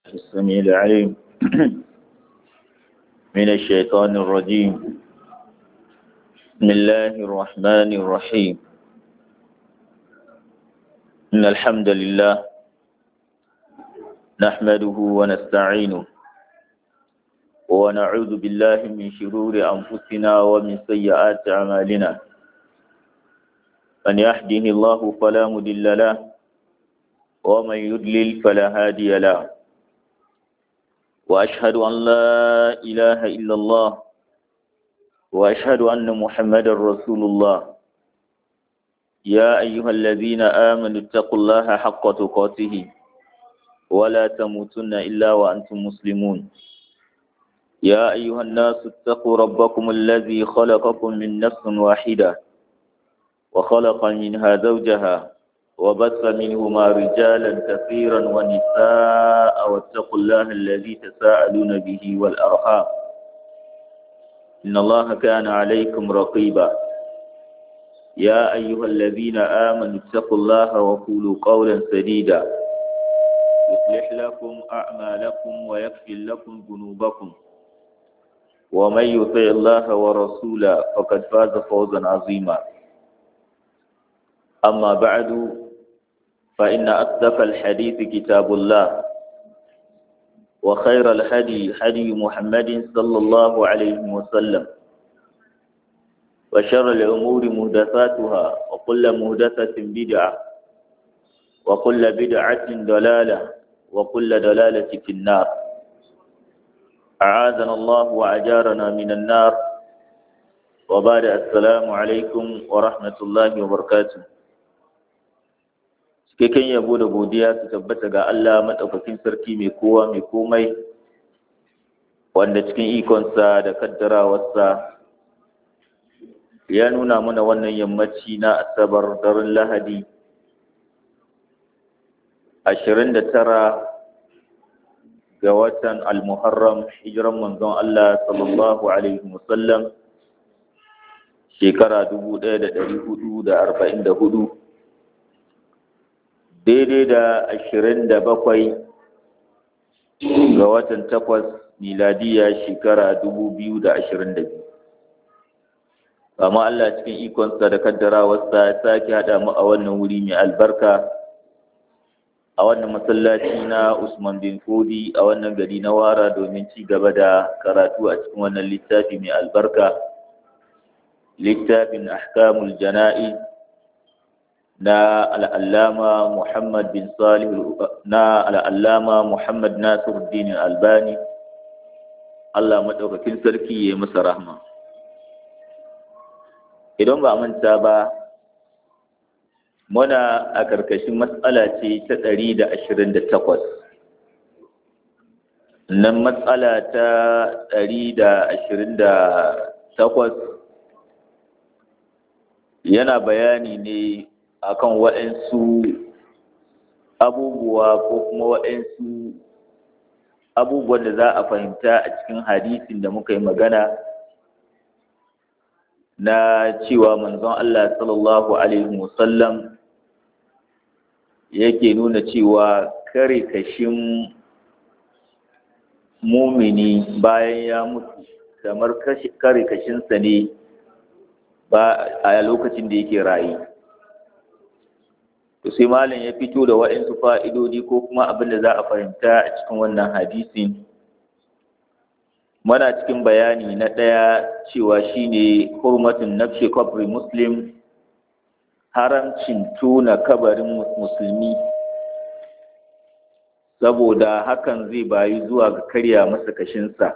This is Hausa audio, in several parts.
السميع العليم من الشيطان الرجيم بسم الله الرحمن الرحيم إن الحمد لله نحمده ونستعينه ونعوذ بالله من شرور أنفسنا ومن سيئات أعمالنا من يهده الله فلا مضل له ومن يضلل فلا هادي له وأشهد أن لا إله إلا الله وأشهد أن محمدا رسول الله يا أيها الذين آمنوا اتقوا الله حق تقاته ولا تموتن إلا وأنتم مسلمون يا أيها الناس اتقوا ربكم الذي خلقكم من نفس واحدة وخلق منها زوجها وبث منهما رجالا كثيرا ونساء واتقوا الله الذي تساءلون به والأرحام إن الله كان عليكم رقيبا يا أيها الذين آمنوا اتقوا الله وقولوا قولا سديدا يصلح لكم أعمالكم ويغفر لكم ذنوبكم ومن يطع الله ورسوله فقد فاز فوزا عظيما أما بعد فإن أصدق الحديث كتاب الله وخير الهدي هدي محمد صلى الله عليه وسلم وشر الأمور مهدثاتها وكل مهدثة بدعة وكل بدعة ضلالة وكل ضلالة في النار أعاذنا الله وأجارنا من النار وبعد السلام عليكم ورحمة الله وبركاته cikakken yabo da godiya su tabbata ga Allah maɗaukakin sarki mai kowa mai komai wanda cikin ikonsa da kaddarawarsa ya nuna mana wannan yammaci na asabar daren lahadi ashirin da tara ga watan almuharram hijiran manzon Allah sallallahu alaihi wasallam shekara dubu ɗaya da ɗari hudu da arba'in da hudu daidai da ashirin da bakwai ga watan takwas miladiya shekara dubu biyu da ashirin da biyu amma Allah cikin ikonsa da kaddarawarsa ya sake haɗa mu a wannan wuri mai albarka a wannan masallaci na Usman bin Fodi a wannan gari na Wara domin ci gaba da karatu a cikin wannan littafi mai albarka littafin ahkamul jana'iz na al'allama Muhammad bin Salih na al'allama Muhammad Nasiruddin Albani Allah maɗaukakin sarki ya masa rahma. Idan ba manta ba, muna a ƙarƙashin matsala ce ta ɗari da ashirin da takwas. Nan matsala ta ɗari da ashirin da takwas yana bayani ne akan waɗansu abubuwa ko kuma waɗansu abubuwan da za a fahimta a cikin hadisin da muka yi magana na cewa manzon Allah sallallahu alaihi wasallam yake nuna cewa kare kashin mumini bayan ya mutu kamar kare kashinsa ne ba a lokacin da yake rayu to sai malam ya fito da waɗansu fa'idodi ko kuma abin da za a fahimta a cikin wannan hadisin mana cikin bayani na ɗaya cewa shine hurmatun nafshi kabri muslim haramcin tona kabarin musulmi saboda hakan zai bayi zuwa ga karya masa kashinsa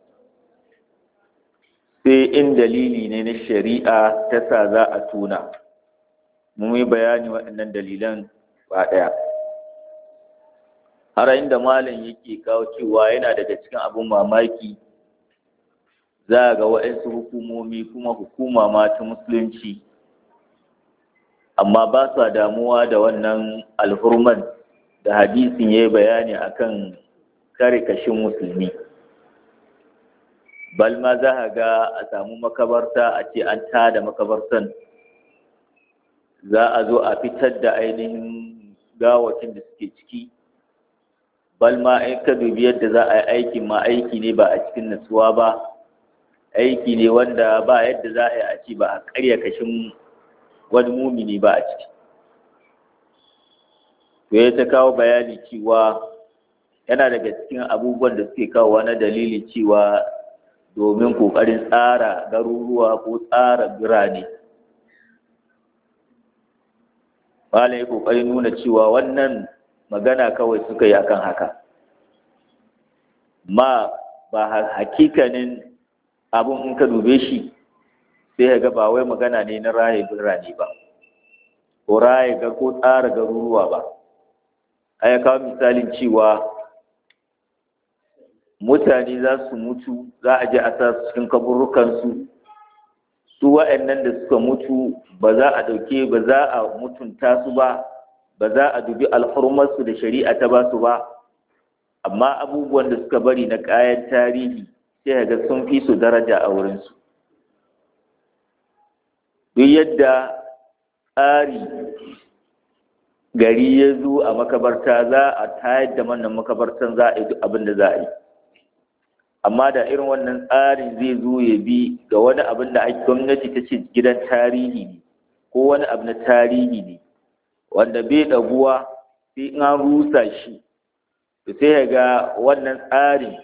sai in dalili ne na shari'a ta sa za a tona mun yi bayani waɗannan dalilan ba ɗaya har inda malam yake kawo cewa yana daga cikin abin mamaki za ga waɗansu hukumomi kuma hukuma ma ta musulunci amma ba sa damuwa da wannan alhurman da hadisin ya yi bayani akan kare kashin musulmi balma za a ga a samu makabarta a ce an tada makabartan za a zo a fitar da ainihin gawacin da suke ciki bal ma in ka dubi yadda za a yi aikin ma aiki ne ba a cikin natsuwa ba aiki ne wanda ba yadda za a yi a ci ba a karya kashin wani mumini ba a ciki to ya ta kawo bayani cewa yana daga cikin abubuwan da suke kawowa na dalili cewa domin ƙoƙarin tsara garuruwa ko tsara birane malam ya ƙoƙarin nuna cewa wannan magana kawai suka yi akan haka ma ba hakikanin abun in ka dube shi sai ga ba wai magana ne na raye birane ba ko raye ga ko tsara garuruwa ba a ya kawo misalin cewa mutane za su mutu za a je a sa su cikin kaburukansu su wa'annan da suka mutu ba za a ɗauke ba za a mutunta su ba ba za a dubi alhurmarsu da shari'a ta ba su ba amma abubuwan da suka bari na kayan tarihi sai ga sun fi su daraja a wurinsu duk yadda tsari gari ya zo a makabarta za a tayar da wannan makabartan za a yi duk abin da za a yi amma da irin wannan tsarin zai zo ya bi ga wani abin da gwamnati ta ce gidan tarihi ne ko wani abu na tarihi ne wanda bai ɗaguwa sai in an rusa shi to sai ya ga wannan tsarin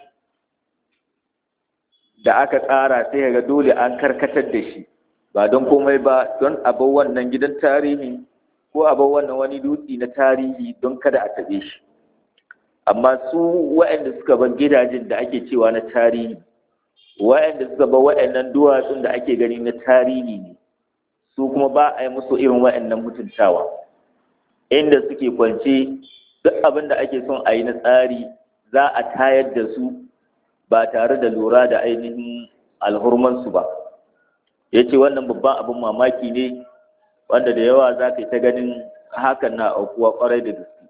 da aka tsara sai ya ga dole an karkatar da shi ba don komai ba don abin wannan gidan tarihi ko abin wannan wani dutse na tarihi don kada a taɓe shi amma su waɗanda suka bar gidajen da ake cewa na tarihi waɗanda suka bar waɗannan duwatsun da ake gani na tarihi ne su kuma ba a yi musu irin waɗannan mutuntawa inda suke kwance duk abin da ake son a yi na tsari za a tayar da su ba tare da lura da ainihin alhurmansu ba ya ce wannan babban abin mamaki ne wanda da yawa za ka yi ta ganin hakan na aukuwa kwarai da gaske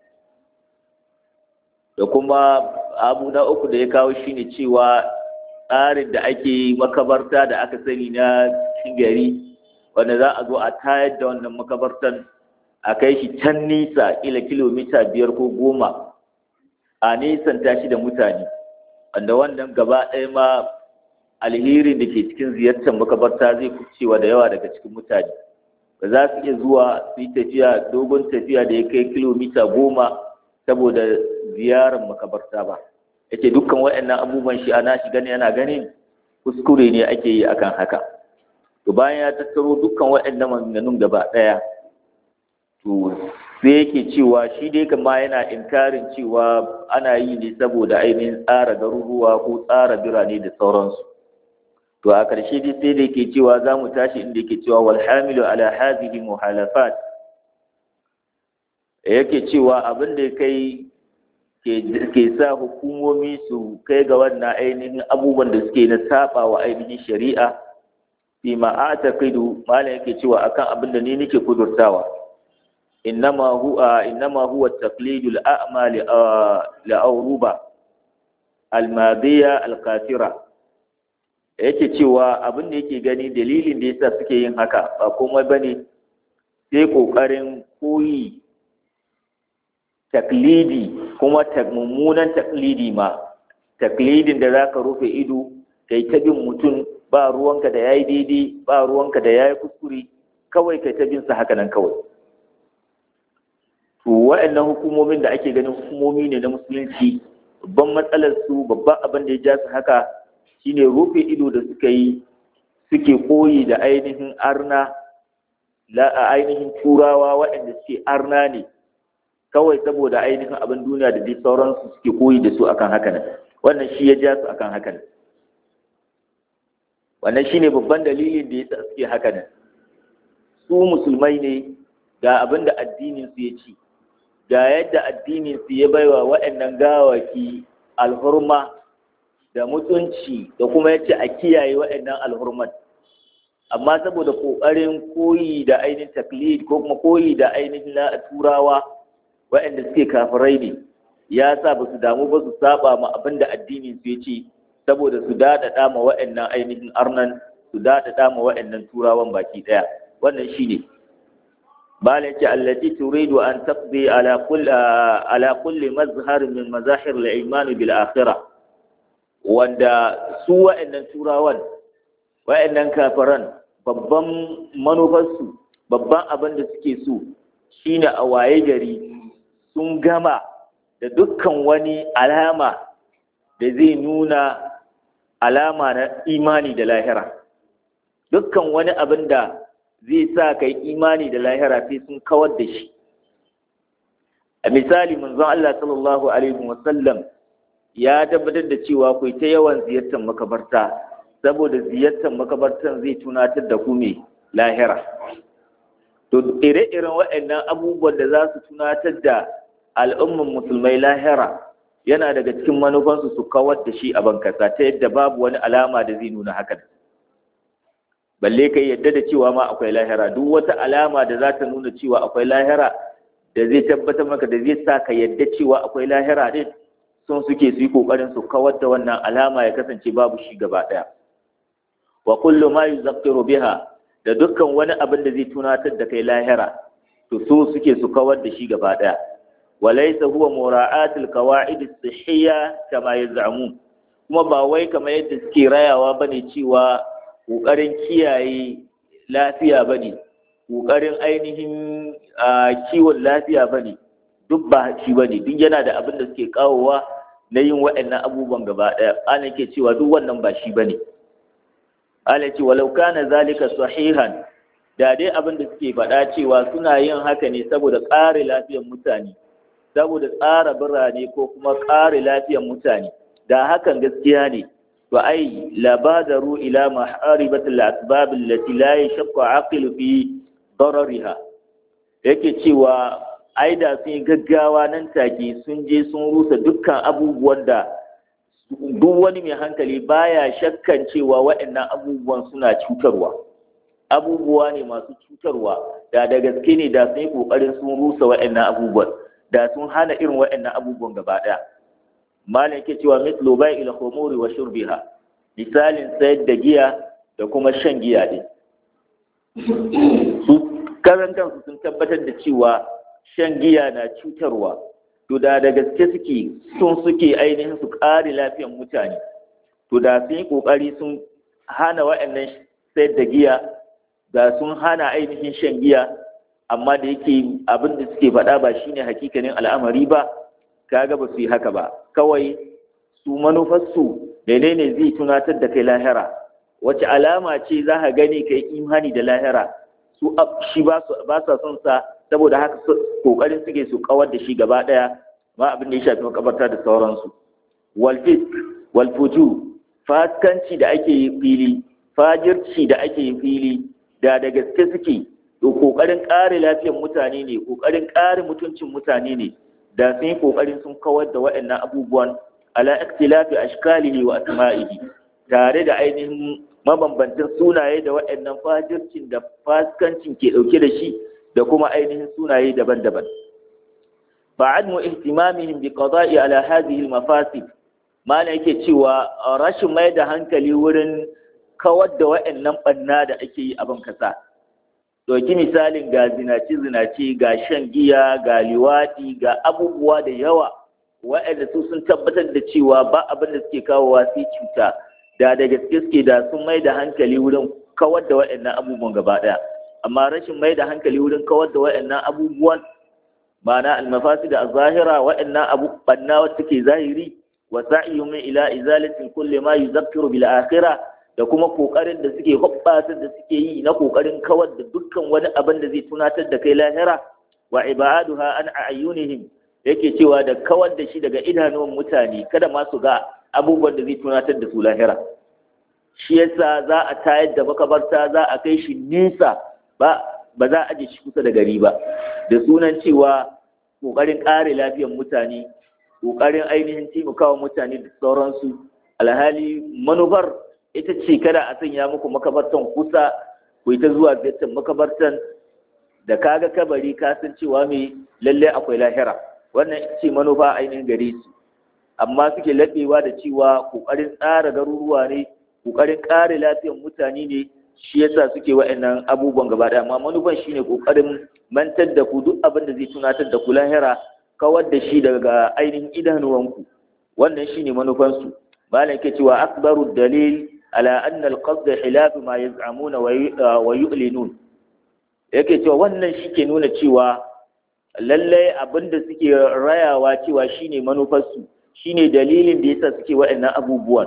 da kuma abu na uku da ya kawo shine cewa tsarin da ake makabarta da aka sani na cikin gari wanda za a zo a tayar da wannan makabartan a kai shi can nisa kila kilomita biyar ko goma a nisan tashi da mutane wanda wannan gaba ɗaya ma alherin da ke cikin ziyartar makabarta zai kucewa da yawa daga cikin mutane ba za su iya zuwa su yi tafiya dogon tafiya da ya kai kilomita goma saboda ziyarar makabarta ba ya ce dukkan waɗannan abubuwan shi ana shi gani yana ganin kuskure ne ake yi akan haka to bayan ya tattaro dukkan waɗannan maganganun gaba ɗaya to sai yake cewa shi dai kama yana inkarin cewa ana yi ne saboda ainihin tsara garuruwa ko tsara birane da sauransu to a ƙarshe dai sai da yake cewa za mu tashi inda yake cewa wal hamilu ala hadhihi muhalafat yake cewa abin da kai ke sa hukumomi su kai ga wannan ainihin abubuwan da suke na saba wa ainihin shari'a fi ma'ataqidu malam yake cewa akan abin da ni nake kudurtawa innama huwa innama huwa taqlidul a'ma li awruba al-madiya al-kafira yake cewa abin da yake gani dalilin da yasa suke yin haka ba komai bane sai kokarin koyi taklidi kuma mummunan taklidi ma taklidin da zaka rufe ido kai ta bin mutum ba ruwanka da yayi daidai ba ruwanka da yayi kuskure kawai kai ta bin sa haka nan kawai to wa'annan hukumomin da ake ganin hukumomi ne na musulunci babban matsalar su babban abin da ya ja su haka shine rufe ido da suka yi suke koyi da ainihin arna la ainihin turawa waɗanda suke arna ne kawai saboda ainihin abin duniya da dai sauransu suke koyi da su akan haka nan wannan shi ya ja su akan haka nan wannan shine babban dalilin da yasa suke haka nan su musulmai ne ga abin da addinin su ya ci ga yadda addinin su ya baiwa waɗannan gawaki alhurma da mutunci da kuma yace a kiyaye waɗannan alhurman amma saboda ƙoƙarin koyi da ainihin taklid ko kuma koyi da ainihin turawa waɗanda suke kafirai ne ya sa ba su damu ba su saba ma abin da addinin su ya ce saboda su daɗaɗa ma waɗannan ainihin arnan su daɗaɗa ma waɗannan turawan baki ɗaya wannan shi ne bala ce allati turidu an taqdi ala kulli ala kulli mazhar min mazahir al-iman bil akhirah wanda su wa'annan turawan wa'annan kafiran babban manufarsu babban abin da suke so shine a waye gari sun gama da dukkan wani alama da zai nuna alama na imani da lahira dukkan wani abin da zai sa ka yi imani da lahira sai sun kawar da shi a misali manzon Allah sallallahu alaihi wasallam ya tabbatar da cewa ku ta yawan ziyartar makabarta saboda ziyartar makabartan zai tunatar da ku me lahira to ire-iren waɗannan abubuwan da za su tunatar da al'umman musulmai lahira yana daga cikin manufansu su kawar da shi a bankasa ta yadda babu wani alama da zai nuna haka balle kai yadda da cewa ma akwai lahira duk wata alama da za ta nuna cewa akwai lahira da zai tabbatar maka da zai sa ka yadda cewa akwai lahira din sun suke su yi kokarin su kawar da wannan alama ya kasance babu shi gaba daya wa kullu ma yuzakkiru biha da dukkan wani abin da zai tunatar da kai lahira to su suke su kawar da shi gaba daya walaysa huwa mura'atul qawaid as-sihhiyya kama yaz'amun kuma ba wai kamar yadda suke rayawa bane cewa kokarin kiyaye lafiya bane kokarin ainihin kiwon lafiya bane duk ba shi bane duk yana da abin da suke kawowa na yin waɗannan abubuwan gaba ɗaya ana ke cewa duk wannan ba shi bane ana ce walau kana zalika sahihan da dai abin da suke faɗa cewa suna yin haka ne saboda ƙare lafiyar mutane saboda tsara birane ko kuma ƙare lafiyar mutane da hakan gaskiya ne to ai labadaru ila maharibatil asbab allati la yashqa aqilu fi darariha yake cewa ai da sun yi gaggawa nan take sun je sun rusa dukkan abubuwan da duk wani mai hankali baya shakkan cewa waɗannan abubuwan suna cutarwa abubuwa ne masu cutarwa da da gaske ne da sun yi ƙoƙarin sun rusa waɗannan abubuwan da sun hana irin waɗannan abubuwan gaba ɗaya malam yake cewa mislu bai ila khumuri wa shurbiha misalin sayar da giya da kuma shan giya din su karan kansu sun tabbatar da cewa shan giya na cutarwa to da da gaske suke sun suke ainihin su ƙare lafiyar mutane to da sun yi ƙoƙari sun hana waɗannan sayar da giya da sun hana ainihin shan giya amma da yake abin da suke faɗa ba shine hakikanin al'amari ba kaga ba su yi haka ba kawai su manufarsu menene zai tunatar da kai lahira wace alama ce za ka gani kai imani da lahira su shi ba sa son sa saboda haka kokarin suke su kawar da shi gaba daya ma abin da ya shafi makabarta da sauransu wal fisk wal fuju faskanci da ake yi fili fajirci da ake yi fili da da gaske suke to kokarin kare lafiyar mutane ne kokarin kare mutuncin mutane ne da sun yi kokarin sun kawar da waɗannan abubuwan ala ikhtilafi ashkalihi wa asma'ihi tare da ainihin mabambantan sunaye da waɗannan fajircin da faskancin ke ɗauke da shi da kuma ainihin sunaye daban-daban fa'admu ihtimamihim bi qada'i ala hadhihi al-mafasid mana yake cewa rashin mai da hankali wurin kawar da waɗannan ɓanna da ake yi a ban kasa ɗauki misalin ga zinace-zinace ga shan giya ga liwaɗi ga abubuwa da yawa waɗanda su sun tabbatar da cewa ba abin da suke kawowa sai cuta da da gaske suke da sun mai da hankali wurin kawar da waɗannan abubuwan gaba ɗaya amma rashin mai da hankali wurin kawar da waɗannan abubuwan ma'ana almafasi da zahira waɗannan abu banna wacce take zahiri wa sa'ihum ila izalatin kulli ma yuzakkiru bil akhirah da kuma kokarin da suke hoɓɓasar da suke yi na kokarin kawar da dukkan wani abin da zai tunatar da kai lahira wa ibaduha an ayunihim yake cewa da kawar da shi daga idanun mutane kada ma su ga abubuwan da zai tunatar da su lahira shi yasa za a tayar da makabarta za a kai shi nesa ba ba za a aje shi kusa da gari ba da sunan cewa kokarin kare lafiyar mutane kokarin ainihin taimakawa mutane da sauransu alhali manufar ita ce kada a sanya muku makabartan kusa ku yi ta zuwa ziyartar makabartan da kaga kabari ka san cewa mai lalle akwai lahira wannan ita ce manufa ainihin gare su amma suke laɓewa da cewa ƙoƙarin tsara garuruwa ne ƙoƙarin ƙare lafiyar mutane ne shi yasa suke wa'annan abubuwan gaba ɗaya amma manufan shine ƙoƙarin mantar da ku duk abin da zai tunatar da ku lahira kawar da shi daga ainihin idanuwanku wannan shine manufansu malam ke cewa akbaru dalil ala anna al-qasd khilaf ma yaz'amuna wa yu'linun yake cewa wannan shike nuna cewa lallai abinda suke rayawa cewa shine manufarsu shine dalilin da yasa suke waɗannan abubuwan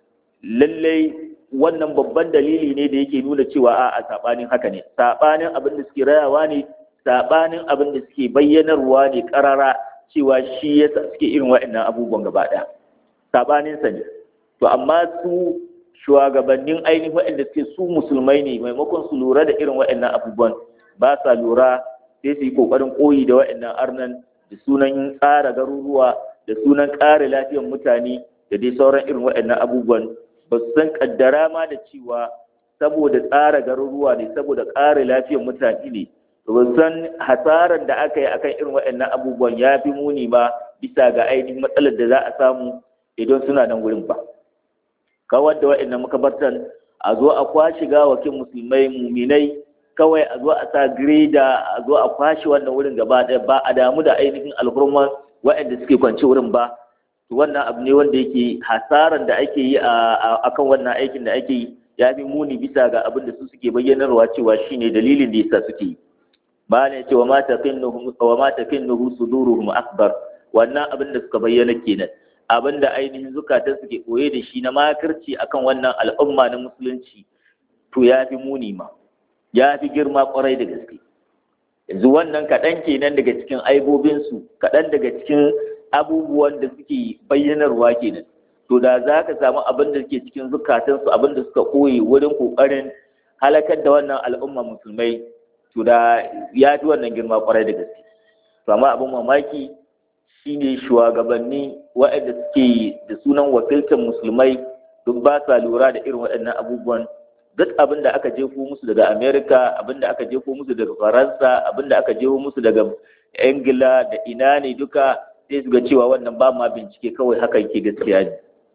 lallai wannan babban dalili ne da yake nuna cewa a sabanin haka ne sabanin abin da suke rayawa ne sabanin abin da suke bayyanarwa ne karara cewa shi yasa suke irin waɗannan abubuwan gaba ɗaya sabanin sa ne to amma su shugabannin ainihin waɗanda suke su musulmai ne maimakon su lura da irin waɗannan abubuwan ba sa lura sai su yi kokarin koyi da waɗannan arnan da sunan tsara garuruwa da sunan ƙara lafiyar mutane da dai sauran irin waɗannan abubuwan ba su san kaddara ma da cewa saboda tsara garuruwa ne saboda ƙara lafiyar mutane ne ba san hasarar da aka yi akan irin waɗannan abubuwan ya fi muni ba bisa ga ainihin matsalar da za a samu idan suna nan wurin ba kawar da waɗannan makabartan a zo a kwashi gawakin musulmai muminai kawai a zo a sa greda a zo a kwashi wannan wurin gaba ɗaya ba a damu da ainihin alhurman waɗanda suke kwance wurin ba to wannan abu ne wanda yake hasaran da ake yi a kan wannan aikin da ake yi ya fi muni bisa ga abin da su suke bayyanarwa cewa shine dalilin da yasa suke yi ba ne ce wa ma tafinnuhum wa ma tafinnuhu suduruhum akbar wannan abin da suka bayyana kenan abin da ainihin zukatan suke koye da shi na makirci akan wannan al'umma na musulunci to ya fi muni ma ya fi girma kwarai da gaske yanzu wannan kaɗan kenan daga cikin aibobinsu kaɗan daga cikin abubuwan da suke bayyanarwa kenan to da za ka samu abin da suke cikin zukatansu abin da suka koyi wurin ƙoƙarin halakar da wannan al'umma musulmai to da ya fi wannan girma kwarai da gaske to amma abin mamaki shine shugabanni waɗanda suke da sunan wakiltar musulmai duk ba sa lura da irin waɗannan abubuwan duk abin da aka jefo musu daga amerika abin da aka jefo musu daga faransa abin da aka jefo musu daga ingila da ina ne duka sai su ga cewa wannan ba ma bincike kawai haka yake gaskiya ne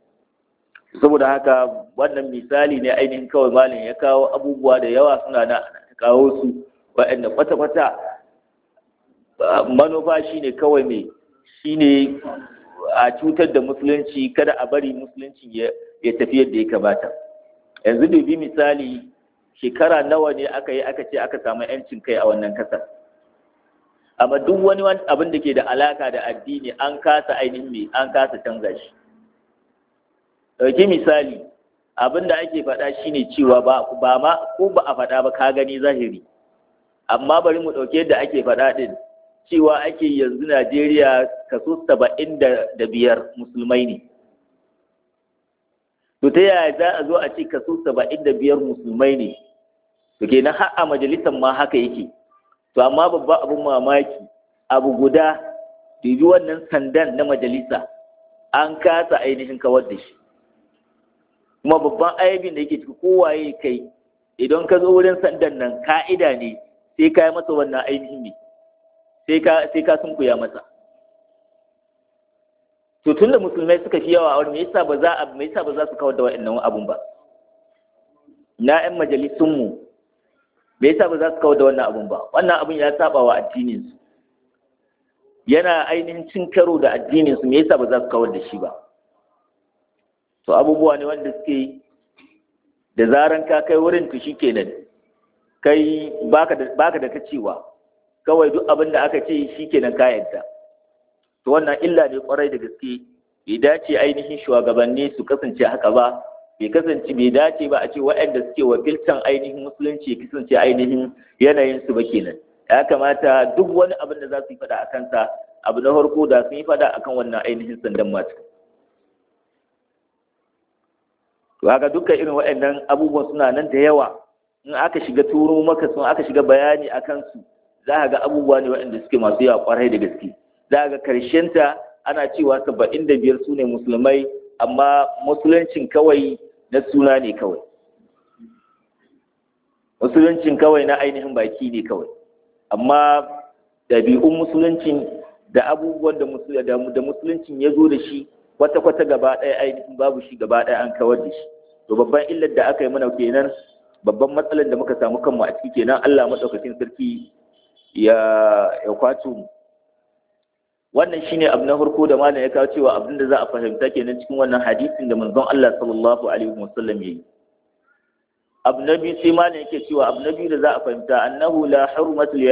saboda haka wannan misali ne ainihin kawai malin ya kawo abubuwa da yawa suna na kawo su waɗanda kwata-kwata manufa shine kawai mai shine a cutar da musulunci kada a bari musulunci ya tafi yadda ya kamata yanzu dubi misali shekara nawa ne aka yi aka ce aka samu yancin kai a wannan kasar amma duk wani abin da ke da alaka da addini an kasa ainihin mai an kasa canza shi ɗauki misali abin da ake faɗa shine cewa ba ma ko ba a faɗa ba ka gani zahiri amma bari mu ɗauke yadda ake faɗa ɗin cewa ake yanzu najeriya kaso saba'in da biyar musulmai ne to ta yaya za a zo a ce kaso saba'in da biyar musulmai ne to kenan har a majalisar ma haka yake to amma babban abin mamaki abu guda dubi wannan sandan na majalisa an kasa ainihin kawar da shi kuma babban aibin da yake ciki kowaye kai idan ka zo wurin sandan nan ka'ida ne sai ka yi masa wannan ainihin ne sai ka sunkuya masa to tun da musulmai suka fi yawa a wani me yasa ba za a me yasa ba za su kawar da wa'annan abun ba na ƴan majalisun mu me yasa ba za su kawar da wannan abun ba wannan abun ya saba wa addinin su yana ainihin cin karo da addinin su me yasa ba za su kawar da shi ba to abubuwa ne wanda suke da zaran ka kai wurin to shikenan kai baka da baka da ta cewa kawai duk abin da aka ce shikenan ka yadda to wannan illa ne kwarai da gaske bai dace ainihin shugabanni su kasance haka ba bai kasance bai dace ba a ce waɗanda suke wakiltan ainihin musulunci kasance ainihin yanayin su ba kenan ya kamata duk wani abin da za su yi faɗa a kansa abu na farko da sun yi faɗa akan wannan ainihin sandan mata to haka dukkan irin waɗannan abubuwan suna nan da yawa in aka shiga turo maka sun aka shiga bayani a kansu za a ga abubuwa ne waɗanda suke masu yawa kwarai da gaske za ga ta ana cewa saba'in da biyar su ne musulmai amma musuluncin kawai na suna ne kawai musuluncin kawai na ainihin baki ne kawai amma ɗabi'un musuluncin da abubuwan da musuluncin ya zo da shi kwata-kwata gaba ɗaya ainihin babu shi gaba ɗaya an kawar da shi to babban illar da aka yi mana kenan babban matsalar da muka samu kanmu a ciki kenan Allah maɗaukakin sarki ya ya kwato mu wannan shine abu na farko da malam ya kawo cewa abin da za a fahimta kenan cikin wannan hadisin da manzon Allah sallallahu alaihi wasallam yayi abu na biyu sai malam yake cewa abu na biyu da za a fahimta annahu la hurmatu li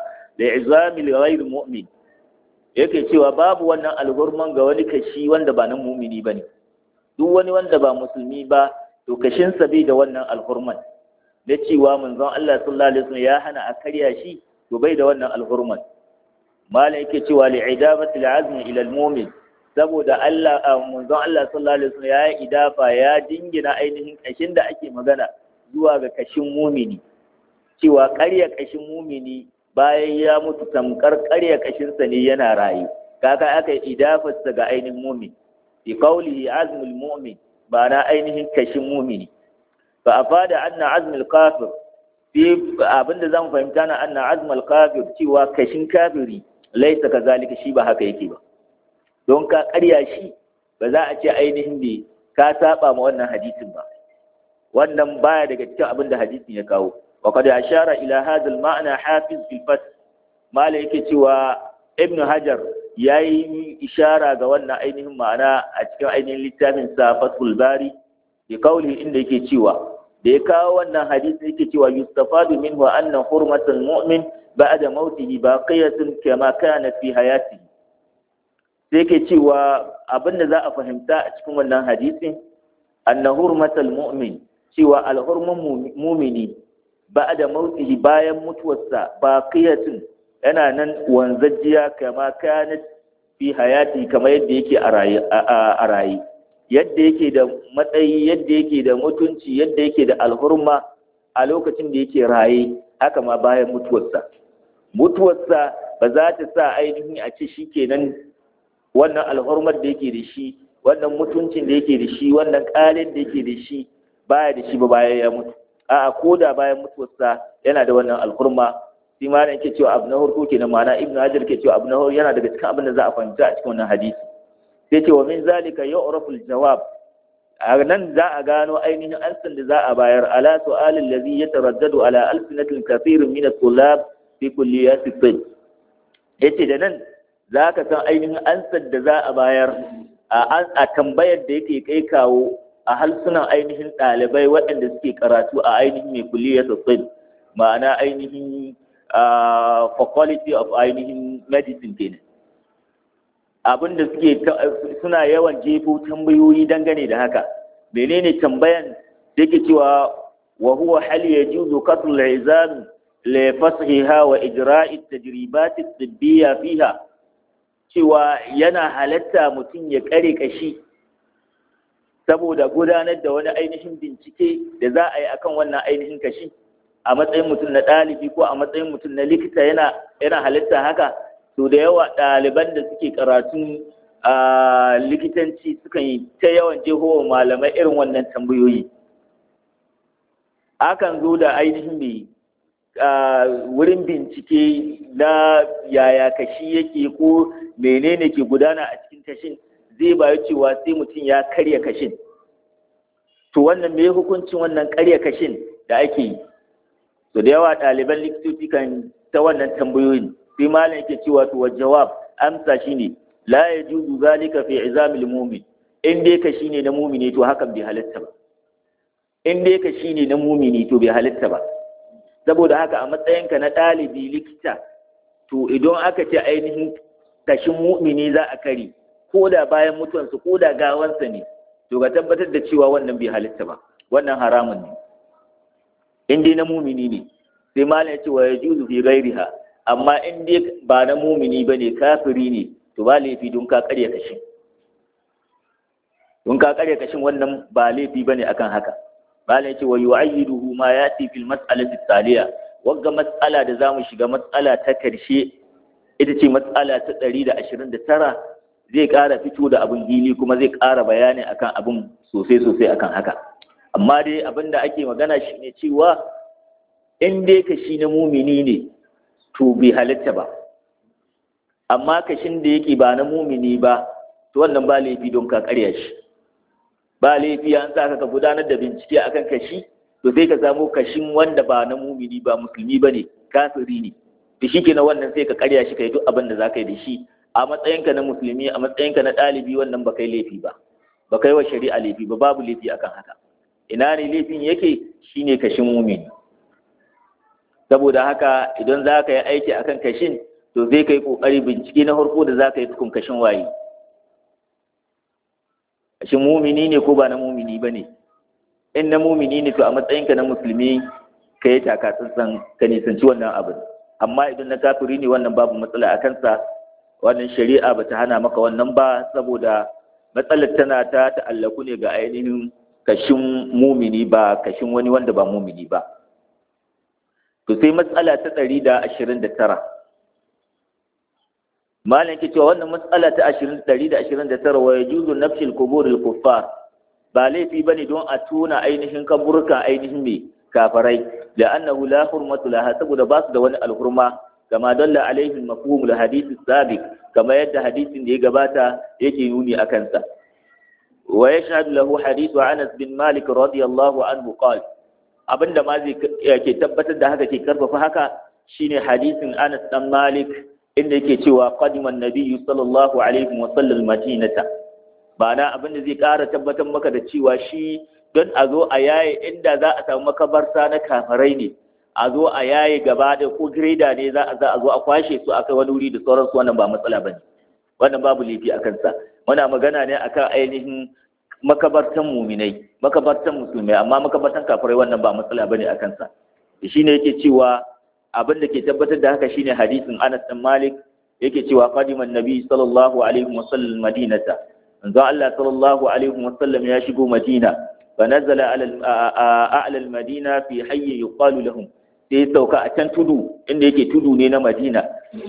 izami li ghayr mu'min yake cewa babu wannan alhurman ga wani kashi wanda ba na mumini bane duk wani wanda ba musulmi ba to kashin sa bai da wannan alhurman na cewa manzon Allah sallallahu alaihi wasallam ya hana a karya shi to bai da wannan alhurman malam yake cewa li idabati al-azmi ila al-mu'min saboda Allah manzon Allah sallallahu alaihi wasallam ya yi idafa ya dingina ainihin kashin da ake magana zuwa ga kashin mumini cewa ƙarya kashin mumini bayan ya mutu tamkar ƙarya kashin sa ne yana rayu kaga aka yi idafarsa ga ainihin mumin bi qawlihi azmul mu'min ba na ainihin kashin mumini fa afada anna azmul kafir fi abinda zan fahimta na anna azmul kafir cewa kashin kafiri laisa kazalika shi ba haka yake ba don ka karya shi ba za a ce ainihin ne ka saba ma wannan hadisin ba wannan baya daga cikin abin da hadisin ya kawo wa qad ashara ila hadha al-ma'na hafiz fil fath mala yake cewa ibnu hajar yayi ishara ga wannan ainihin ma'ana a cikin ainihin littafin sa fathul bari bi qawli inda yake cewa da ya kawo wannan hadisi yake cewa yustafadu minhu anna hurmatul mu'min ba'da mautihi baqiyatun kama kanat fi hayatihi sai ke cewa abin da za a fahimta a cikin wannan hadisin anna hurmatal mu'min cewa alhurman mumini ba'da mautihi bayan mutuwarsa baqiyatun yana nan wanzajjiya kama kanat fi hayati kamar yadda yake a raye yadda yake da matsayi yadda yake da mutunci yadda yake da alhurma a lokacin da yake raye haka ma bayan mutuwarsa mutuwarsa ba za ta sa ainihin a ce shi kenan wannan alhurmar da yake da shi wannan mutuncin da yake da shi wannan ƙalin da yake da shi baya da shi ba bayan ya mutu a'a ko da bayan mutuwarsa yana da wannan alhurma shi ma yake cewa abu na farko kenan ma'ana ibnu hajar ke cewa abu na farko yana daga cikin abin da za a fahimta a cikin wannan hadisi sai ce wa min zalika yu'rafu al-jawab a nan za a gano ainihin ansan da za a bayar ala su'alin ladhi yataraddadu ala alsinatil kathirin min at-tullab fi kulliyati tibb yace da nan za ka san ainihin ansar da za a bayar a tambayar da yake kai kawo a halsunan ainihin ɗalibai waɗanda suke karatu a ainihin mai kulliyati tibb ma'ana ainihin faculty of ainihin medicine kenan abin da suke suna yawan jefo tambayoyi dangane da haka menene tambayan da yake cewa wa huwa hal yajuzu qatl al-izam li fashiha wa ijra'i at-tajribat at-tibbiyya fiha cewa yana halatta mutum ya kare kashi saboda gudanar da wani ainihin bincike da za a yi akan wannan ainihin kashi a matsayin mutum na ɗalibi ko a matsayin mutum na likita yana yana halitta haka to da yawa ɗaliban da suke karatun a likitanci sukan yi ta yawan jehowa malamai irin wannan tambayoyi akan zo da ainihin mai wurin bincike na yaya kashi yake ko menene ke gudana a cikin kashin zai bayu cewa sai mutum ya karya kashin to wannan me hukuncin wannan karya kashin da ake yi to da yawa ɗaliban likitoci kan ta wannan tambayoyin sai malam yake cewa to jawab amsa shine la yajuzu zalika fi izamil mu'min in dai ka shine na mu'mini to hakan bai halatta ba in dai ka shine na mu'mini to bai halatta ba saboda haka a matsayinka na ɗalibi likita to idan aka ce ainihin kashin mu'mini za a kare ko da bayan mutuwansa ko da gawansa ne to ka tabbatar da cewa wannan bai halitta ba wannan haramun ne in dai na mumini ne sai malam ya ce wa yajuzu fi ghairiha amma in dai ba na mumini bane kafiri ne to ba laifi don ka karya kashin don ka karya kashin wannan ba laifi bane akan haka malam ya ce wa yu'ayyiduhu ma yati fil mas'alati taliya wagga mas'ala da zamu shiga mas'ala ta karshe ita ce mas'ala ta 129 zai ƙara fito da abin hili kuma zai ƙara bayani akan abin sosai sosai akan haka amma dai abin da ake magana shi ne cewa in dai kashi na mumini ne to bai halitta ba amma kashin da yake ba na mumini ba to wannan ba laifi don ka karya shi ba laifi an sa ka gudanar da bincike akan kashi to sai ka samu kashin wanda ba na mumini ba musulmi ba ne kafiri ne da shi kenan wannan sai ka karya shi kai duk abin da za ka yi da shi a matsayinka na musulmi a matsayinka na ɗalibi wannan ba kai laifi ba ba kai wa shari'a laifi ba babu laifi akan haka ina ne laifin yake shine kashin mumini saboda haka idan za ka yi aiki akan kashin to zai kai kokari bincike na farko da za ka yi tukun kashin waye kashin mumini ne ko ba na mumini ba ne in na mumini ne to a matsayinka na musulmi ka yi taka tsantsan ka nisanci wannan abin amma idan na kafiri ne wannan babu matsala a kansa wannan shari'a ba ta hana maka wannan ba saboda matsalar tana ta ta'allaku ne ga ainihin kashin mumini ba kashin wani wanda ba mumini ba to sai matsala ta ɗari da ashirin da tara malam ke cewa wannan matsala ta ɗari da ashirin da tara wa ya juzu nafshil kuburil kuffar ba laifi bane don a tona ainihin kaburka ainihin mai kafarai da annahu la hurmatu laha saboda ba su da wani alhurma kama dalla alaihi mafhumul hadith sabiq kama yadda hadisin da ya gabata yake nuni akan sa wa yashhadu lahu hadithu Anas bin Malik radiyallahu anhu qala abinda ma zai ke tabbatar da haka ke karfafa haka shine hadisin Anas dan Malik inda yake cewa qadima an-nabiyyu sallallahu alaihi wa sallam madinata bana abinda zai ƙara tabbatar maka da cewa shi don a zo a yaye inda za a samu makabarta na kafirai ne a zo a yaye gaba da ko greda ne za a za a zo a kwashe su akai wani wuri da sauransu wannan ba matsala bane wannan babu laifi a kansa muna magana ne akan ainihin makabartan muminai makabartan musulmai amma makabartan kafirai wannan ba matsala bane a kansa shine yake cewa abin da ke tabbatar da haka shine hadisin Anas bin Malik yake cewa qadiman nabi sallallahu alaihi wasallam madinata manzo Allah sallallahu alaihi wasallam ya shigo Madina fa nazala ala a'la al-madina fi hayy yuqalu lahum sai sauka a can tudu inda yake tudu ne na Madina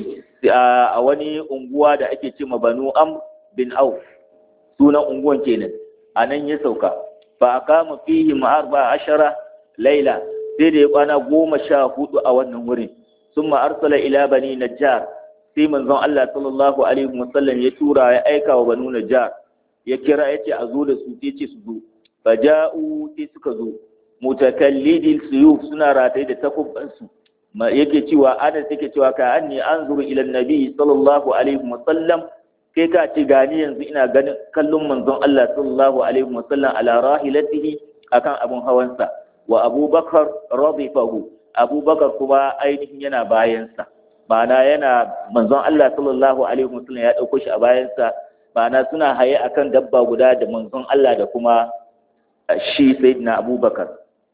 a wani unguwa da ake cewa Banu Am bin Auf sunan unguwan kenan anan ya sauka fa aqama fihi arba ashara laila sai da ya kwana goma sha hudu a wannan wurin summa arsala ila bani najjar sai manzon Allah sallallahu alaihi wasallam ya tura ya aika wa banu najjar ya kira ya ce a zo da su sai ce su zo faja'u sai suka zo mutakallidil suyuf suna rataye da takubbansu yake cewa anas yake cewa ka anni anzuru ila nabi sallallahu alaihi wasallam kai ka ce gani yanzu ina ganin kallon manzon Allah sallallahu alaihi wasallam ala rahilatihi akan abun hawansa wa abubakar radifahu abubakar kuma ainihin yana bayansa ma'ana yana manzon Allah sallallahu alaihi wasallam ya dauko shi a bayansa ma'ana suna haye akan dabba guda da manzon Allah da kuma shi sayyidina abubakar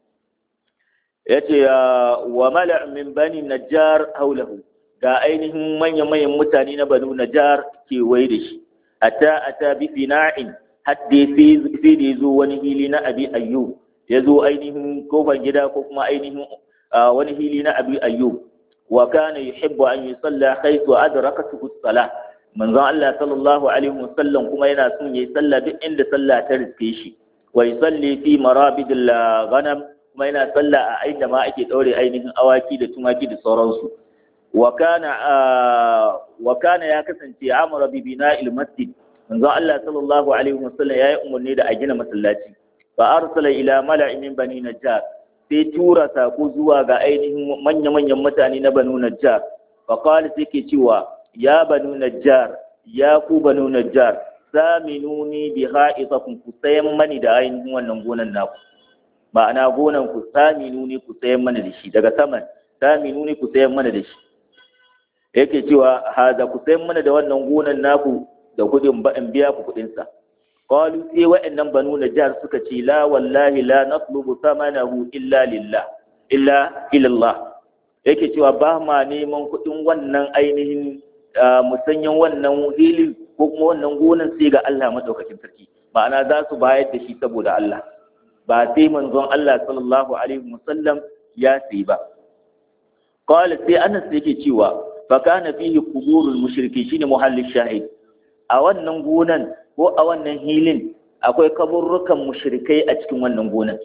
yace wa mala' min bani najjar haulahu ga ainihin manyan-manyan mutane na banu najjar kewaye da shi hatta ata bi fina'in hadde sai da yazo wani hili na abi ayyub yazo ainihin kofar gida ko kuma ainihin wani hili na abi ayyub wa kana yuhibbu an yusalla haythu adrakatuhu as-salah manzon Allah sallallahu alaihi wasallam kuma yana son yayi sallah duk inda sallah ta riske shi wa yusalli fi marabidil ghanam kuma yana sallah a inda ma ake daure ainihin awaki da tumaki da sauransu wa kana wa kana ya kasance amara bi bina'il masjid manzon Allah sallallahu alaihi wasallam yayi umarni da a gina masallaci fa arsala ila mala'in min bani najjar sai tura sako zuwa ga ainihin manya-manyan mutane na banu najjar fa qala sai ke cewa ya banu najjar ya ku banu najjar saminuni bi ha'itakum ku sayan mani da ainihin wannan gonan naku ma'ana gonan ku saminuni ku sayan mana da shi daga saman saminuni ku sayan mana da shi yake cewa haza ku sayan mana da wannan gonan naku da kudin ba in biya ku kudin sa qalu sai wa'annan banu najjar suka ce la wallahi la natlubu thamanahu illa lillah illa ila Allah yake cewa ba ma neman kudin wannan ainihin musanyan wannan hili ko kuma wannan gonan sai ga Allah madaukakin sarki ma'ana za su bayar da shi saboda Allah ba sai manzon Allah sallallahu alaihi wasallam ya sai ba qala sai Anas yake cewa fa kana fihi quburul mushriki shine muhallin shahid a wannan gonan ko a wannan hilin akwai kaburrukan mushrikai a cikin wannan gonan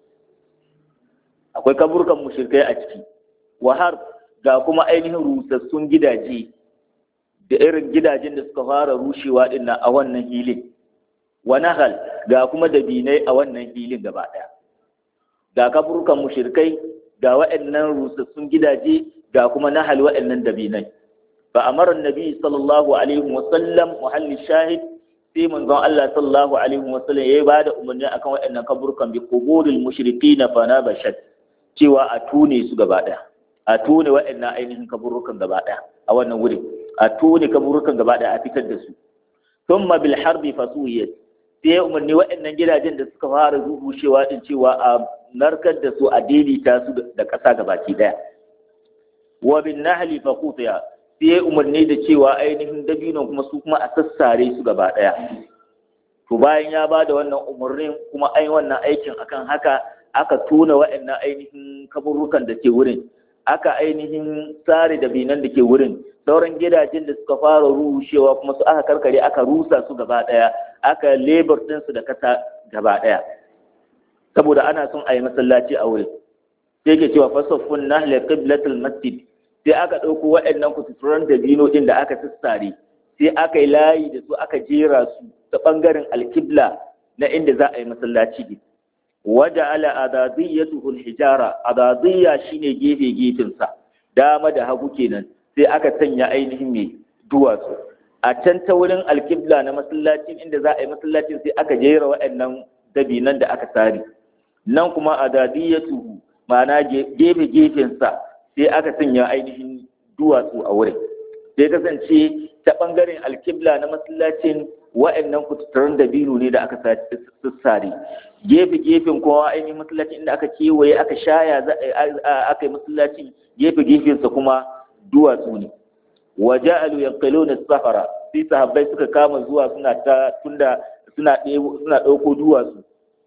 akwai kaburrukan mushrikai a ciki wa har ga kuma ainihin rusassun gidaje da irin gidajen da suka fara rushewa din a wannan hilin wa nahal ga kuma dabinai a wannan hilin gaba daya ga kaburukan mushrikai ga waɗannan rusassun gidaje ga kuma nahal wa'annan dabinai fa amara annabi sallallahu alaihi wa sallam muhalli shahid sai manzon Allah sallallahu alaihi wa sallam yayi bada umarni akan wa'annan kaburkan bi quburil mushrikin fa nabashat cewa a tune su gaba daya a tune wa'annan ainihin kaburrukan gaba daya a wannan wuri a tune kaburrukan gaba daya a fitar da su thumma bil harbi fasuyat sai ya umarni waɗannan gidajen da suka fara rushewa din cewa a narkar da su a daidaita su da ƙasa gabaki ɗaya wa bin nahli fa qutiya sai ya umarni da cewa ainihin dabinon kuma su kuma a sassare su gaba ɗaya to bayan ya bada wannan umarnin kuma ai wannan aikin akan haka aka tona waɗannan ainihin kaburrukan da ke wurin aka ainihin tsare dabinan da ke wurin sauran gidajen da suka fara rushewa kuma su aka karkare aka rusa su gaba daya aka lebar ɗinsu da kasa gaba daya saboda ana son a yi masallaci a wurin sai ke cewa fasaffun nahle qiblatul masjid sai aka ɗauko waɗannan kututuran dabino ɗin da aka sassare sai aka yi layi da su aka jera su ta ɓangaren alkibla na inda za a yi masallaci ne waje ala adadiyyatuhul hijara adadiyya shine gefe gefensa dama da hagu kenan sai aka sanya ainihin mai duwatsu a can ta wurin alkibla na masallacin inda za a yi masallacin sai aka jera waɗannan dabinan da aka sare nan kuma adadiyatuhu ma'ana gefe gefensa sai aka sanya ainihin duwatsu a wurin sai kasance ta ɓangaren alkibla na masallacin wa'annan kututturen dabino ne da aka sassare gefe gefen kowa ainihin masallacin inda aka kewaye aka shaya aka yi masallacin gefe gefensa kuma duwatsu ne wa ja'alu yanqiluna safara sai sahabbai suka kama zuwa suna ta tunda suna suna dauko duwatsu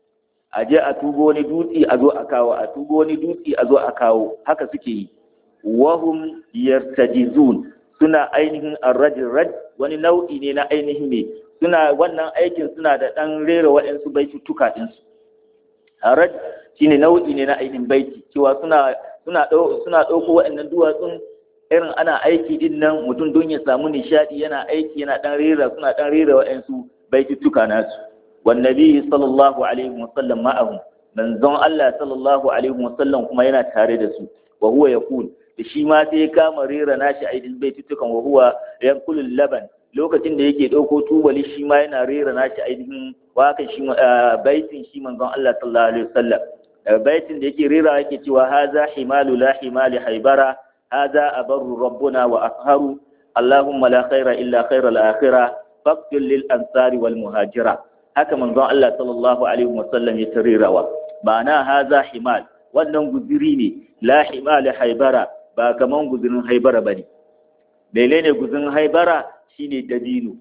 a je a tugo wani dutse a zo a kawo a tugo wani dutse a zo a kawo haka suke yi wahum yartajizun suna ainihin arrajin raj wani nau'i ne na ainihin me suna wannan aikin suna da dan rera waɗansu baituttuka ɗinsu arraj shine nau'i ne na ainihin baiti cewa suna suna suna ɗauko waɗannan duwatsun irin ana aiki din nan mutum don ya samu nishadi yana aiki yana dan rera suna dan rera waɗansu baituttuka nasu wan nabi sallallahu alaihi wasallam ma'ahum manzon Allah sallallahu alaihi wasallam kuma yana tare da su wa huwa yaqul da shi ma sai ya kama rera nashi aidin baituttukan wa huwa yanqulul laban lokacin da yake ɗauko tubali shi ma yana rera nashi ainihin wakan shi baitin shi manzon Allah sallallahu alaihi wasallam baitin da yake rera yake cewa haza himalu la himali haibara haza abarru rabbuna wa asharu allahumma la khaira illa khaira al-akhirah faqtil lil ansari wal muhajira haka manzon Allah sallallahu alaihi wasallam ya tarirawa ma'ana haza himal wannan guziri ne la himali haibara ba kaman guzirin haibara bane menene guzirin haibara shine dabino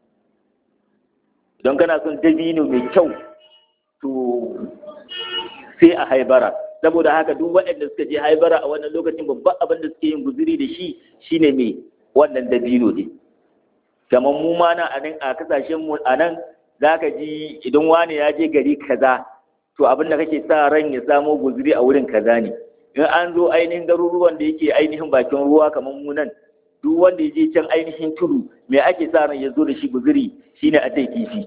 don kana son dabino mai kyau to sai a haibara saboda haka duk waɗanda suka je haibara a wannan lokacin babban abin da suke yin guziri da shi shine mai wannan dabino ne kamar mu ma nan a nan a kasashen mu a nan zaka ji idan wani ya je gari kaza to abin da kake sa ran ya samo guziri a wurin kaza ne in an zo ainihin garuruwan da yake ainihin bakin ruwa kamar mu nan duk wanda ya je can ainihin tudu me ake sa ran ya zo da shi guziri shine a tai kifi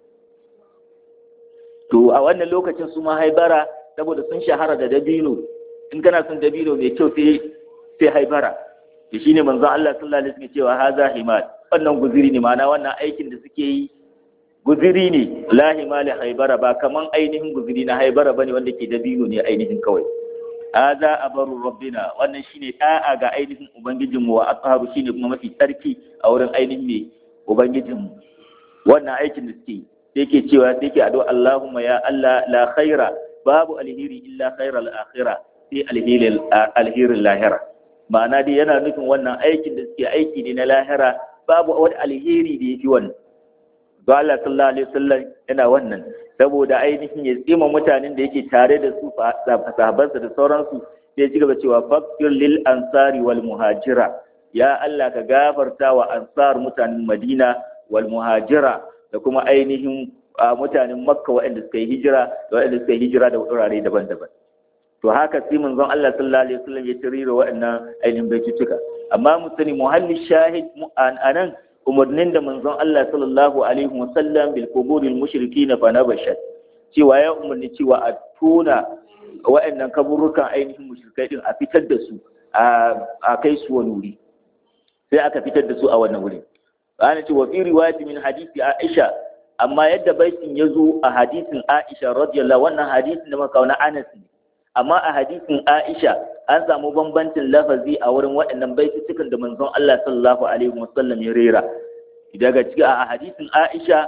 to a wannan lokacin su ma haibara saboda sun shahara da dabino in kana son dabino mai kyau sai sai haibara da shine manzon Allah sallallahu alaihi wasallam cewa haza himal wannan guziri ne ma'ana wannan aikin da suke yi guziri ne la himali haibara ba kaman ainihin guziri na haibara bane wanda ke dabino ne ainihin kawai haza abaru rabbina wannan shine da'a ga ainihin ubangijinmu wa aqhabu shine kuma mafi tsarki a wurin ainihin ne ubangijinmu wannan aikin da suke yi sai ke cewa sai ke addu'a Allahumma ya Allah la khaira babu alheri illa khairal akhirah sai alhirin alhirin lahira ma'ana dai yana nufin wannan aikin da suke aiki ne na lahira babu wani alheri da yafi wannan to Allah sallallahu alaihi wasallam yana wannan saboda ainihin ya tsima mutanen da yake tare da su sahabansa da sauransu sai ci gaba cewa fakir lil ansari wal muhajira ya Allah ka gafarta wa ansar mutanen Madina wal muhajira da kuma ainihin mutanen makka waɗanda suka yi hijira da waɗanda suka yi hijira da wurare daban-daban to haka sai manzon Allah sallallahu alaihi wasallam ya tarira waɗannan ainihin baitutuka amma mu sani muhalli shahid anan umarnin da manzon Allah sallallahu alaihi wasallam bil quburil mushrikin fa nabashat cewa ya umarni cewa a tona waɗannan kaburukan ainihin mushrikai din a fitar da su a kai su wani wuri sai aka fitar da su a wannan wuri ana ce wa fi riwayati min hadisi Aisha amma yadda baitin ya zo a hadisin Aisha radiyallahu wannan hadisin da muka kawo na Anas ne amma a hadisin Aisha an samu bambancin lafazi a wurin waɗannan baitutukan da manzon Allah sallallahu alaihi wasallam ya rera daga cikin a hadisin Aisha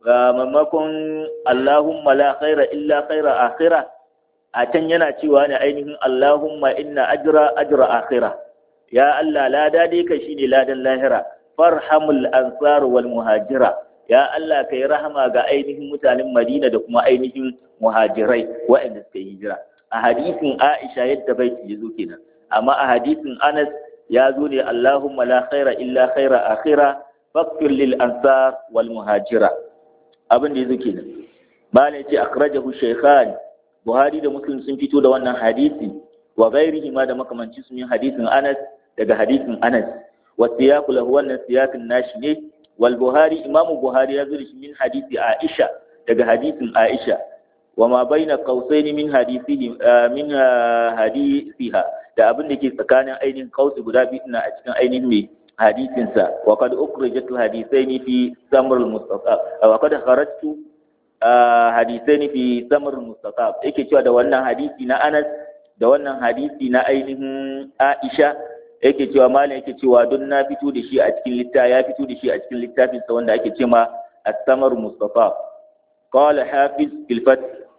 mamakon Allahumma la khaira illa khaira akhira a can yana cewa ne ainihin Allahumma inna ajra ajra akhira ya Allah lada dai kai shine ladan lahira farhamul ansar wal muhajira ya Allah kai rahama ga ainihin mutanen Madina da kuma ainihin muhajirai waɗanda suka yi hijira a hadisin Aisha yadda baiti ya zo kenan amma a hadisin Anas ya zo ne Allahumma la khaira illa khaira akhira faghfir lil ansar wal muhajira abin da yazo kenan malai ce akhrajahu shaykhan Buhari da Muslim sun fito da wannan hadisi wa ghairihi ma da makamanci sun yi hadisin Anas daga hadisin Anas wa siyaqu lahu wannan siyaqin nashi ne wal Buhari Imam Buhari ya zo shi min hadisi Aisha daga hadisin Aisha wa ma baina qausaini min hadisihi min hadisiha da abin da ke tsakanin ainihin qausi guda biyu na a cikin ainihin mai hadisin sa wa qad ukhrijat hadisaini fi samr al mustafa wa qad kharajtu hadisaini fi samr al mustafa yake cewa da wannan hadisi na Anas da wannan hadisi na ainihin Aisha yake cewa malam yake cewa don na fito da shi a cikin littafi ya fito da shi a cikin littafin sa wanda ake cewa as-samr mustafa qala hafiz fil fath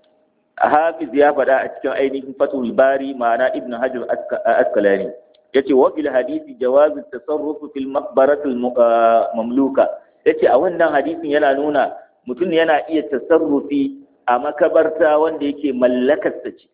hafiz ya faɗa a cikin ainihin fatul bari ma'ana ibn hajar askalani yace wa fil hadisi jawazu tasarruf fil maqbaratil mamluka yace a wannan hadisin yana nuna mutum yana iya tasarrufi a makabarta wanda yake mallakarsa ce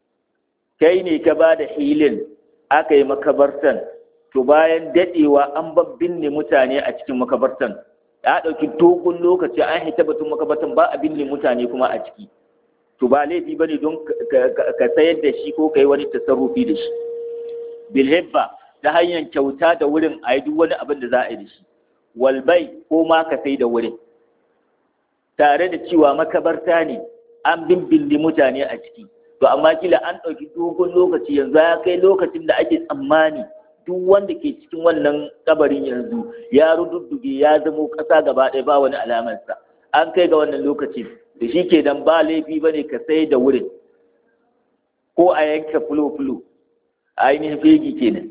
kai ne ka ba da hilin aka yi makabartan to bayan dadewa an babbinne mutane a cikin makabartan ya ɗauki dogon lokaci an hita batun makabartan ba a binne mutane kuma a ciki to ba laifi ba ne don ka sayar da shi ko ka yi wani tasarrufi da shi bilhibba ta hanyar kyauta da wurin a yi duk wani abin da za a yi da shi walbai ko ma ka sai da wurin tare da cewa makabarta ne an bimbindi mutane a ciki to amma kila an ɗauki dogon lokaci yanzu ya kai lokacin da ake tsammani duk wanda ke cikin wannan kabarin yanzu ya rududduge ya zamo ƙasa gaba ɗaya ba wani alamarsa an kai ga wannan lokacin da shi ke dan ba laifi ba ne ka sai da wurin ko a yanka fulo-fulo ainihin fegi kenan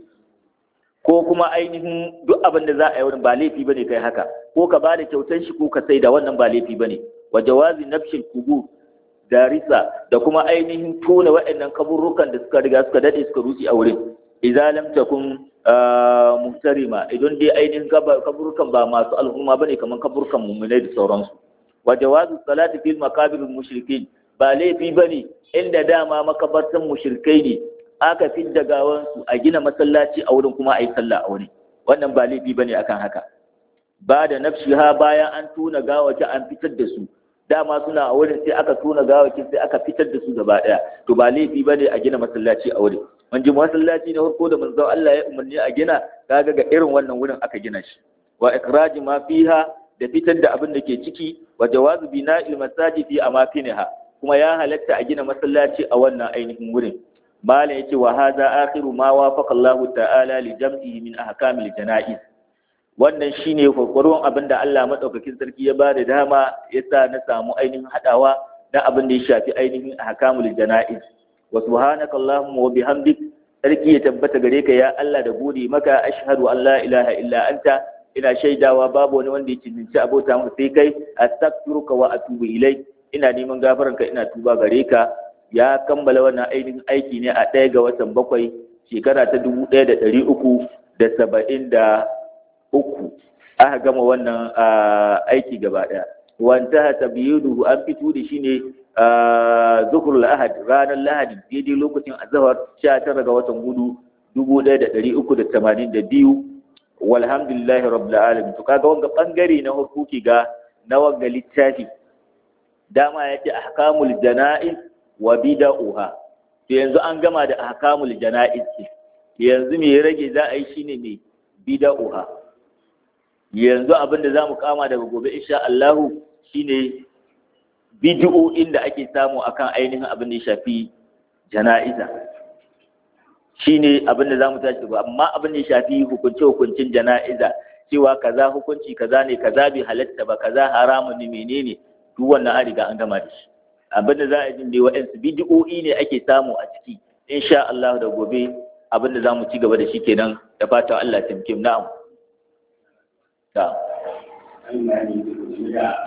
ko kuma ainihin duk abin da za a yi wurin ba laifi ba ne kai haka ko ka ba da kyautan shi ko ka sai da wannan ba laifi ba ne wa jawazi nafshin kubu darisa da kuma ainihin tona waɗannan kaburrukan da suka riga suka dade suka rusi a wurin idza lam takun muhtarima idan dai ainihin kaburrukan ba masu al'umma bane kamar kaburrukan mu'minai da sauransu wa jawazu salati fil makabiril mushrikin ba laifi bane inda dama makabartan mushrikai ne aka fidda gawansu a gina masallaci a wurin kuma a yi sallah a wurin wannan ba laifi bane akan haka ba da nafshiha bayan an tona gawaki an fitar da su dama suna a wurin sai aka tona gawaki sai aka fitar da su gaba daya to ba laifi bane a gina masallaci a wurin mun ji masallaci na farko da manzon Allah ya umarni a gina kaga ga irin wannan wurin aka gina shi wa ikraji ma fiha da fitar da abin da ke ciki wa jawazu bina'il masajid fi amakiniha kuma ya halatta a gina masallaci a wannan ainihin wurin malam yace wa hadha akhiru ma wafaqa Allah ta'ala li jam'ihi min ahkamil janaiz wannan shine kokoron abin da Allah madaukakin sarki ya ba da dama yasa na samu ainihin hadawa da abin da ya shafi ainihin ahkamul janaiz wa subhanaka allahumma wa bihamdik sarki ya tabbata gare ka ya Allah da gode maka ashhadu an la ilaha illa anta ina shaidawa babu wani wanda ya cincinci abota mu sai kai astaghfiruka wa atubu ilai ina neman gafaranka ina tuba gare ka ya kammala wannan ainihin aiki ne a ɗaya ga watan bakwai shekara ta dubu ɗaya da ɗari uku da saba'in da uku aka gama wannan aiki gaba ɗaya wanta ta biyu an fito da shi ne zuhur lahadi ranar lahadi daidai lokacin azahar sha tara ga watan gudu dubu ɗaya da ɗari uku da tamanin da biyu walhamdulillahi rabbil alamin to kaga wanga bangare na hukuki ga na wanga littafi dama yace ahkamul janaiz wa bida'uha to yanzu an gama da ahkamul janaiz yanzu me ya rage za a yi shine me bida'uha yanzu abin da zamu kama daga gobe insha Allah shine bid'o'in da ake samu akan ainihin abin da ya shafi jana'iza shine abin da zamu tashi ba amma abin da ya shafi hukunce hukuncin jana'iza cewa kaza hukunci kaza ne kaza bai halatta ba kaza haramun ne menene duk wannan an riga an gama da shi abin da za a jin dai wa'ansu bidi'o'i ne ake samu a ciki insha Allah da gobe abin da zamu ci gaba da shi kenan da fatan Allah ya taimake mu na'am ta